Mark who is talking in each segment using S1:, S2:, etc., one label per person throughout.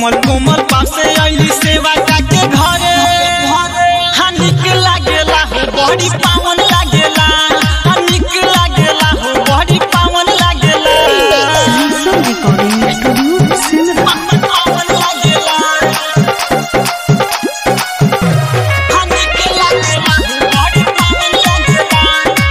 S1: कोमल कोमल पासे आईली सेवा काके घरे हाँ निक लागेला हो बड़ी पावन लागेला हाँ निक लागेला हो बड़ी पावन लागेला
S2: Lisa Recording Studio, Simra.
S1: पावन लागेला हाँ निक लागेला हो बड़ी पावन लागेला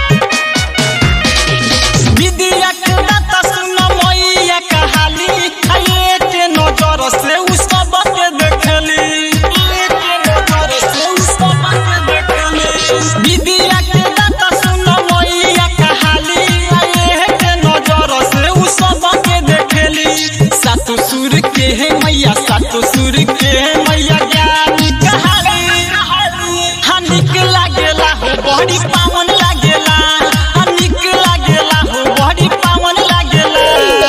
S1: विद्या के दाता सुन मैया कहाली एक नजर से उस सबके देखली एक नजर से उस सबके देखली विद्या के दाता सुन मैया कहाली एक नजर से उस सबके देखली सातो सुर के है मैया सातो सुर के है मैया ज्ञान कहाली हाँ निक लागेला हो बड़ी पावन लागेला हाँ निक लागेला हो बड़ी पावन लागेला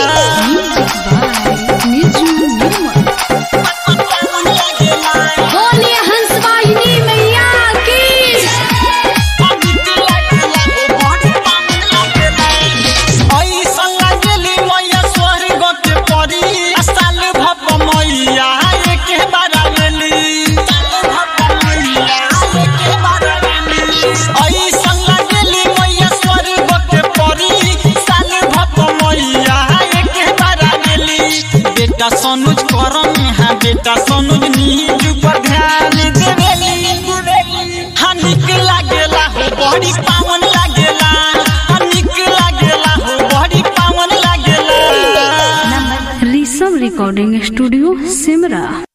S2: Music by Niju Nirmal.
S1: पावन लागेला
S2: बोलिए हंसवाहिनी मैया की
S1: हाँ निक लागेला हो बड़ी पावन लागेला ऐसन लागेली मैया स्वर्ग के परी आ साल भप मैया एके बार आवेली साल भप मैया एके बार आवेली ऐसन लागेली मैया स्वर्ग के परी साल भप मैया एके बार आवेली बेटा सनुज करम हाँ बेटा सनुज नीज पर ध्यान देवेली हाँ निक लागेला हो बड़ी पावन लागेला हाँ निक लागेला हो बड़ी पावन लागेला
S2: Risam Recording Studio, Simra.